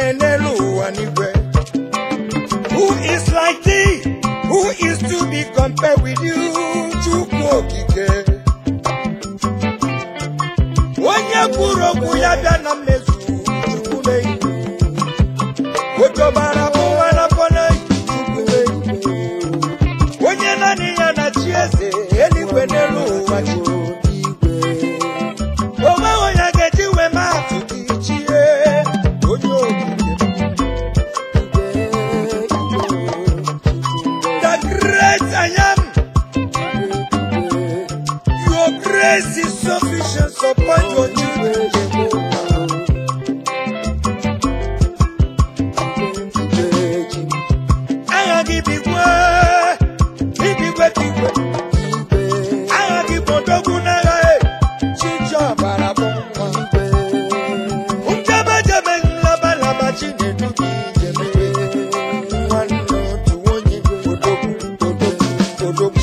n'elu ụwa n'igwe who is like thee who is to be compared with you chukwu okike onye kwuru okwu ya bịa na mmezu chukwu meyi otobara bụwa na pọneyi chukwu meyi onye naanị ya na chi eze eluigwe n'elu ụwa chukwu onwe onye ga-eji wee maa atụ gị chie onye okike the great I am your grace is sufficient upon your children agha gị bigwe ibigwe bigwe agha gị bụ odogwu n'agha e chiji ọbara bụ nwa njebejebe nlabalaba chinedu gị jemebe nwanne otu onye odogwu odogwu odogwu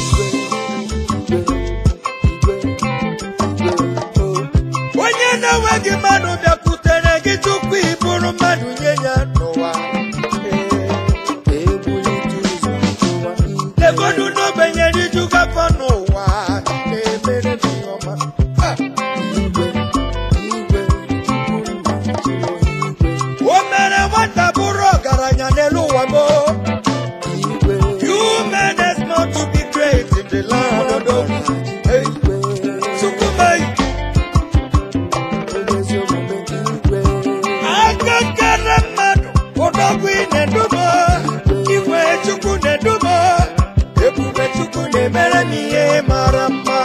onye na-enweghị mmadụ bịakwutere gị tupu ị bụrụ mmadụ nye ya n'ụwa legodu n'ogbenye rijuga afọ n'ụwa na-emere m ihe ọma Ah! o mere nwata bụrụ ọgaranya n'elu ụwa mo you men is not to be great in the land of the Hey, Chukwumei, aka kere mmadụ ụdọgwu ị na-eduba igwe chukwu na-eduba ebube chukwu na-emere m ihe mara mma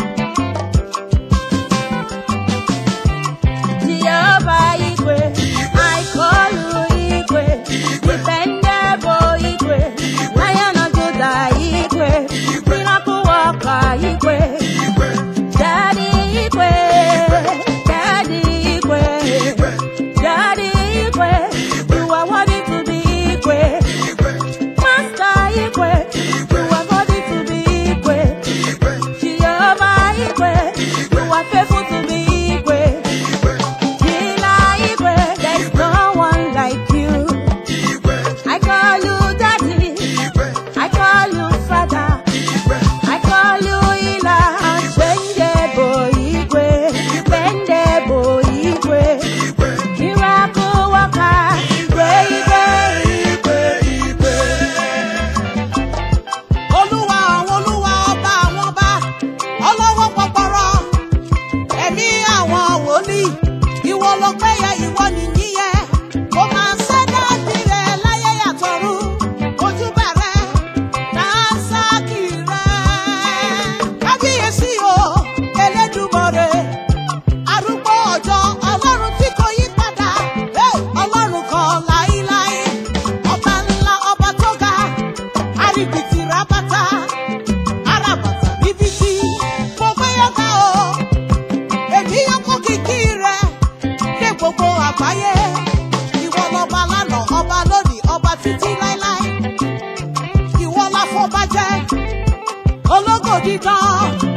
Jehovah Igwe, I call you Igwe, dependable Igwe, Lion of Judah Igwe, miracle worker Igwe, Daddy Igwe, Daddy Igwe, Daddy Igwe, you are worthy to be Igwe, Master Igwe, you are worthy to be Igwe, Jehovah Igwe, you are faithful to be Igwe. Healer Igwe, there's no one like you. I call you daddy, I call you father, I call you healer, unchangeable Igwe, dependable Igwe, miracle worker, Igwe, Igwe, olúwa àwọn olúwa ọba àwọn ọba ọlọ́wọ́ pọpọrọ ẹ̀mí àwọn wòlíì ìwọ ló péye ìwọ nìyí yẹ kó máa ṣẹ́dá tirẹ̀ láyé yàtọ̀rú ojúbà rẹ̀ dánsákì rẹ̀ kábíyèsí o elédùmarè arúgbó ọjọ́ ọlọ́run tí kò yí padà hey, ọlọ́run kan láíláí ọba ńlá ọba tó ga àríbìtì rábátá arábàtà bíbítí mo gbé yọká o èmi yọkọ kìkì rẹ dé gbogbo àgbáyé ìwọ lọba lánàá ọba lónìí ọba títí láéláé ìwọ láfọbàjẹ ológo dídán